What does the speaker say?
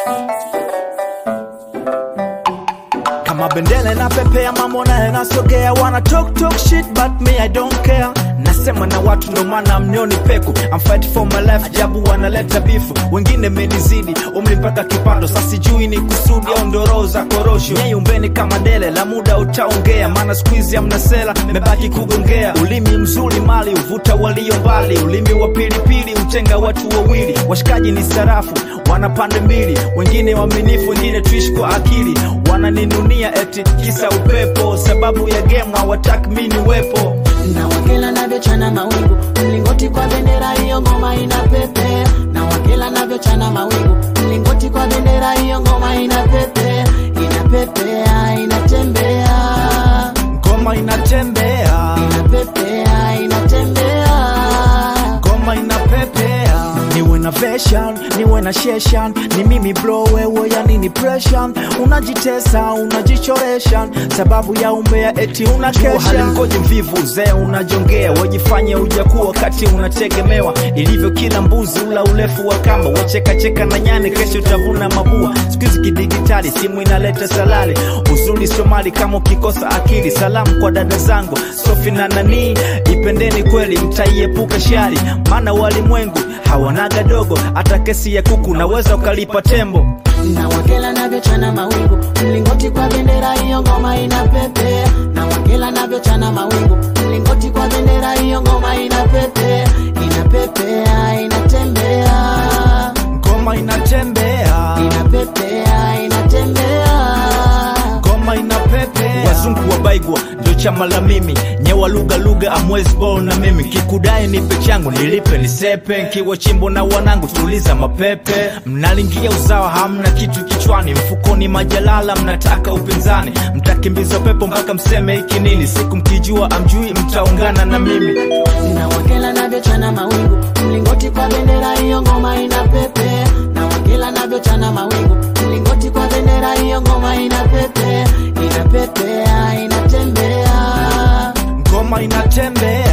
kama bendele na pepea mambo naye nasogea wana talk talk shit but me I don't care nasema na watu ndo maana mnioni peku I'm fight for my life jabu wanaleta bifu wengine menizidi umri mpaka kipato sasa sijui ni kusudi au ndo roho za korosho nyeyumbeni kama dele la muda utaongea maana siku hizi amna sela mebaki kugongea ulimi mzuri mali uvuta walio mbali ulimi wa pilipili utenga watu wawili washikaji ni sarafu wana pande mbili wengine waaminifu wengine tuishi kwa akili wananinunia eti kisa upepo sababu ya game hawataki mi niwepo na wakela navyochana mawingu mlingoti kwa bendera hiyo ngoma ina pepe na wakela navyochana mawingu mlingoti kwa bendera hiyo ngoma ina pepe inapepea inatembea ngoma inatembea inapepea inatembea ngoma inapepea niwe na fashion niwe na sheshan ni mimi bro wewe yani ni pressure unajitesa unajichoresha sababu ya umbea eti unakesha halimgoji mvivu uzee unajongea wajifanye ujakuwa wakati unategemewa ilivyo kila mbuzi ula urefu wa kamba wachekacheka na nyani kesho utavuna mabua siku hizi kidigitali simu inaleta salali uzuri somali kama ukikosa akili salamu kwa dada zangu sofi na nanii ipendeni kweli mtaiepuka shari maana walimwengu hawanaga dogo hata kesi ya kuku naweza ukalipa tembo na wakela navyochana mawingu mlingoti kwa bendera hiyo ngoma ina pepe na wakela navyochana mawingu mlingoti kwa bendera hiyo ngoma ina pepe inapepea inatembea ngoma inatembea inapepea inatembea ngoma inapepea wazungu wa baigwa ndio chama la mimi nyewa lugha lugha amwezi bol na mimi kikudai nipe changu nilipe nisepe nkiwa chimbo na wanangu tuliza mapepe mnalingia uzawa hamna kitu kichwani mfukoni majalala mnataka upinzani mtakimbiza pepo mpaka mseme hiki nini siku mkijua amjui mtaungana na mimi na wakela navyochana mawingu mlingoti kwa bendera hiyo ngoma ina pepe na wakela navyochana mawingu mlingoti kwa bendera hiyo ngoma ina pepe inapepea inatembea ngoma inatembea